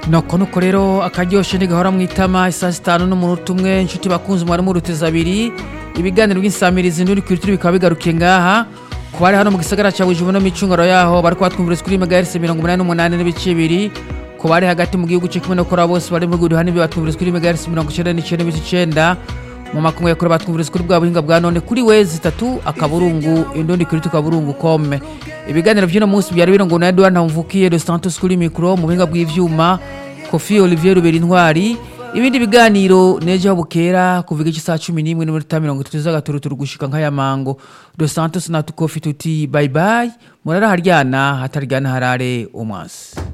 noko nuko rero akaryoshe ntigahora mu itama isaa sitanu n'umunota umwe inshuti bakunze umubare muruteza abiri ibiganiro by'insamirizi n'uri kuri turi bikaba bigarukiye ngaha ku bari hano mu gisagara cya bujumbura no mu icungaro yaho bari kubatwumviriza kuri megahertz mirongo umunani n'umunani n'ibice bibiri ku bari hagati mu gihugu cyo kumwe no kuri abo bose bari mu gudu hano batwumviriza kuri megahertz mirongo icyenda n'icyenda n'ibice icyenda mu makungu yakora batwumviriza kuri bwa buhinga bwa none kuri wezi itatu akaburungu indundi kuri tukaburungu kome ibiganiro by'uno munsi byari birongo na Edouard Ntamvukiye de Santos kuri mikro mu buhinga bw'ivyuma Kofi Olivier Rubera Intwari ibindi biganiro nejo bukera kuvuga iki saa 11 n'iminota 30 z'agaturuturu gushika nk'aya mango de Santos na tukofi tuti bye bye murara haryana hataryana harare umwasi